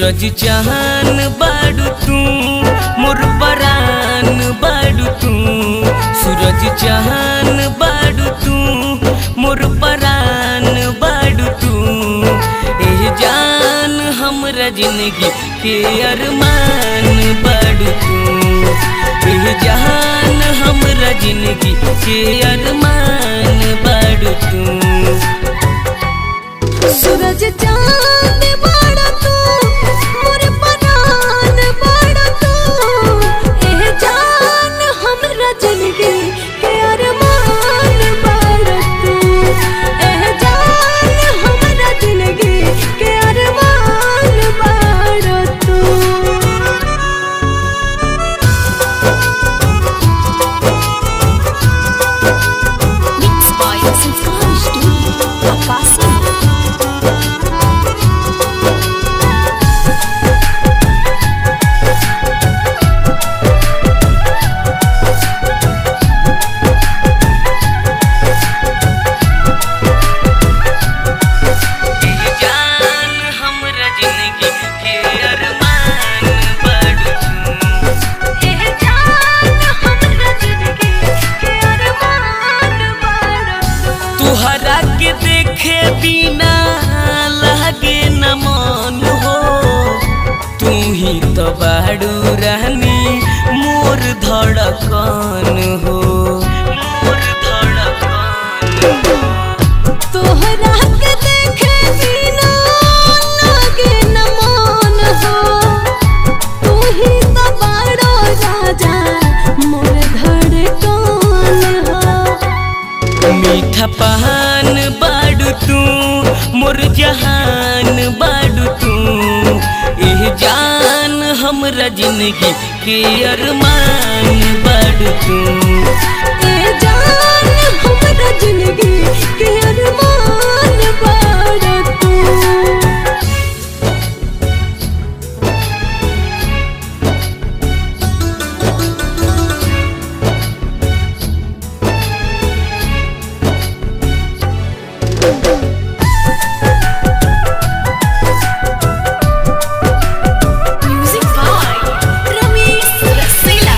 सूरज चाहन बाड़ू तू मोर परान बाड़ू तू सूरज चाहन बाड़ू तू मोर परान बाड़ू तू एह जान हमरा जिंदगी के अरमान बाड़ू तू एह जान हमरा जिंदगी के अरमान बाड़ू तू सूरज चांद बड़ा तू मोर परान बड़ा तू एह जान हमरा जिंदगी के अरमान बड़ा तू एह जान हमरा जिंदगी के अरमान बड़ा तू Mixed by Sanskar Studio, Akasi. एह जान हमरा जिंदगी के अरमान बाड़ू तू एह जान हमरा जिंदगी के अरमान बड़ा तू तुहरा के देखे बिना लागे न मन हो तू ही तो बाड़ू रहनी मोर धड़कन हो मोर धड़कन हो तोहरा के देखे बिना लागे न मन हो तू ही तो बड़ा राजा मोर धड़कन हो मीठा पहान बाड़ू तू मोर जहान बाड़ू तू एह जान हमरा जिंदगी के अरमान बाड़ू तू ए जान हमरा जिंदगी के अरमान बड़ा तू Music by Ramesh Rasela.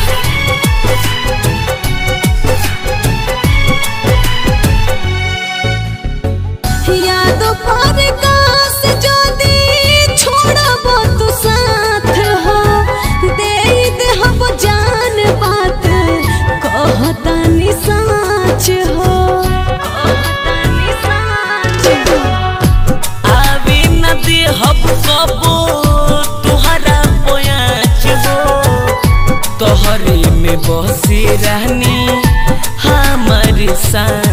यादों पर काश जोदी छोड़ब तू साथ हो दे देहब जान बात कहतानी साच हो कहतानी साच हो आवे न दे हब कबो तुहरा पोयाच हो तोहरे में बसे रहनी हमर सान